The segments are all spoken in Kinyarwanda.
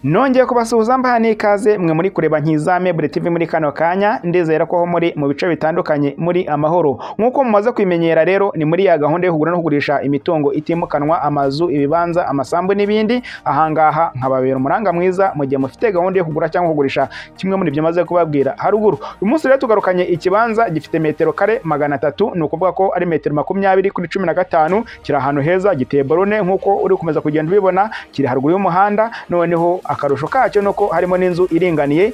nongeye kubasuhuza mbaha n'ikaze mwe muri kureba nkizame TV muri kano kanya ndizera ko aho muri mu bice bitandukanye muri amahoro nk'uko mumaze kwimenyera rero ni muri ya gahunda yo kugura no kugurisha imitungo itimukanwa amazu ibibanza amasambu n'ibindi ahangaha nkababera umuranga mwiza mu gihe mufite gahunda yo kugura cyangwa kugurisha kimwe muri ibyo maze kubabwira haruguru uyu munsi rero tugarukanye ikibanza gifite metero kare magana atatu ni ukuvuga ko ari metero makumyabiri kuri cumi na gatanu kiri ahantu heza giteye borone nk'uko uri gukomeza kugenda ubibona kiri haruguru y'umuhanda noneho akarusho kacyo ni uko harimo n'inzu iringaniye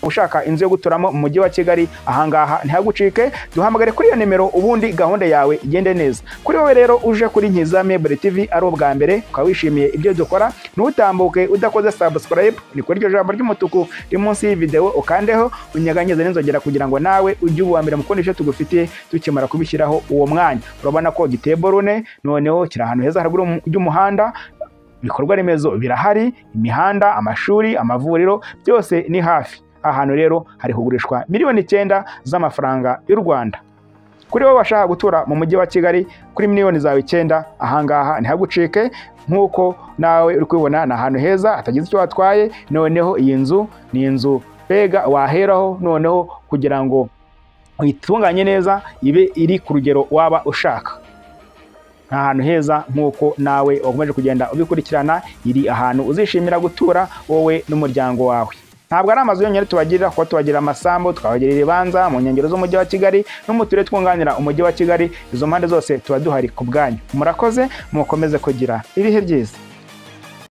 ushaka inzu yo guturamo mu mujyi wa kigali ahangaha ntihagucike duhamagare kuri iyo nimero ubundi gahunda yawe igende neza kuri wowe rero uje kuri nkizame TV ari ubwa mbere ukaba wishimiye ibyo dukora ntutambuke udakoze subscribe ni kuri iryo jambo ry'umutuku riri munsi y'iyi ukandeho unyaganyize n'inzogera kugira ngo nawe ujye uba mbere mu kundi icyo tugufitiye dukimara kubishyiraho uwo mwanya urabona ko giteye borune noneho kiri ahantu heza haruguru y'umuhanda ibikorwa remezo birahari imihanda amashuri amavuriro byose ni hafi ahantu rero hari kugurishwa miliyoni icyenda z'amafaranga y'u rwanda kuri wowe washaka gutura mu mujyi wa kigali kuri miliyoni zawe icyenda ahangaha ntihagucike nk'uko nawe uri kubibona ni ahantu heza hatagize icyo watwaye noneho iyi nzu ni inzu mbega waheraho noneho kugira ngo uyitunganye neza ibe iri ku rugero waba ushaka ni ahantu heza nk'uko nawe wakomeje kugenda ubikurikirana iri ahantu uzishimira gutura wowe n'umuryango wawe ntabwo ari amazu yonyine tubagirira kuko tubagira amasambu tukabagira ibibanza mu nkengero z'umujyi wa kigali no mu turere twunganira umujyi wa kigali izo mpande zose tuba duhari ku bwanyu murakoze mukomeze kugira ibihe byiza